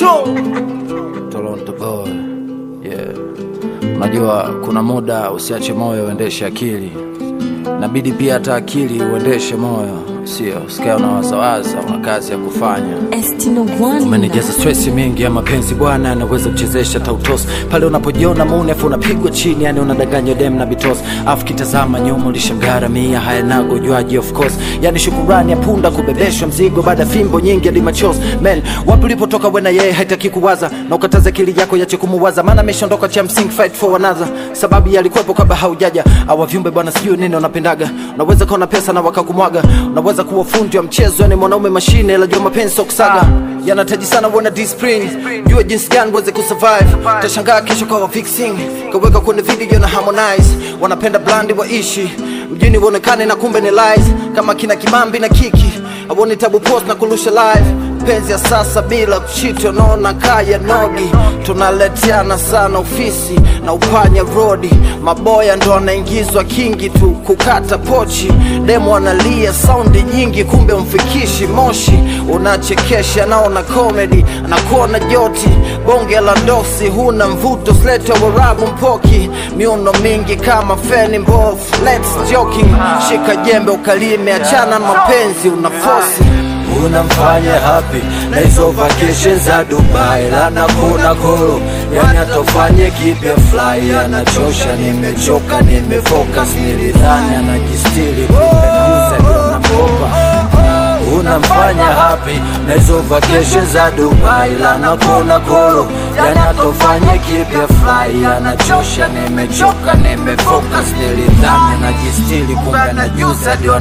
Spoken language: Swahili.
Toronto. Toronto boy. Yeah. Unajua kuna muda usiache moyo uendeshe akili, inabidi pia hata akili uendeshe moyo, sio usikae unawazawaza, una kazi ya kufanya. Estino One. Umenijaza stress mingi ya mapenzi bwana, anaweza kuchezesha tautos pale unapojiona munefu unapigwa chini, yani unadanganywa dem na bitos, afu kitazama nyuma ulishangaramia haya nago juaji of course, yani shukurani ya punda kubebeshwa mzigo baada ya fimbo nyingi hadi machos. Man, wapi ulipotoka wena yeye haitaki kuwaza na ukataza akili yako yache kumuwaza, maana ameshaondoka cha msingi fight for another, sababu yalikuwepo kabla haujaja. Awa viumbe bwana, sijui nini unapendaga, unaweza kuwa na pesa na wakakumwaga, unaweza kuwa fundi wa mchezo, yani mwanaume mashine, la jua mapenzi sio kusaga yanahitaji sana uwe na discipline, jua jinsi gani uweze kusurvive. Utashangaa kesho kwa fixing kaweka kwenye video na Harmonize, wanapenda blandi waishi mjini uonekane na kumbe ni lies, kama kina Kimambi na Kiki awoni tabu post na kurusha live penzi ya sasa bila kuchiti, unaona kaya nogi, tunaletiana sana ofisi na upanya rodi, maboya ndo anaingizwa kingi tu kukata pochi, demo analia saundi nyingi, kumbe umfikishi moshi, unachekesha naona comedy, anakuona joti, bonge la ndosi, huna mvuto, slete warabu mpoki, miuno mingi kama feni mbovu, let's joking, shika jembe ukalime, achana na mapenzi unafosi unamfanya happy na hizo vacation za Dubai lana kuna koro yani atofanye kipya fly anachosha nimechoka nimefocus nilidhani anajistili kumbe nauza ndio namkopa unamfanya happy na hizo vacation za Dubai lana kuna koro yani atofanye kipya fly anachosha nimechoka nimefocus nilidhani anajistili kumbe anajuza ndio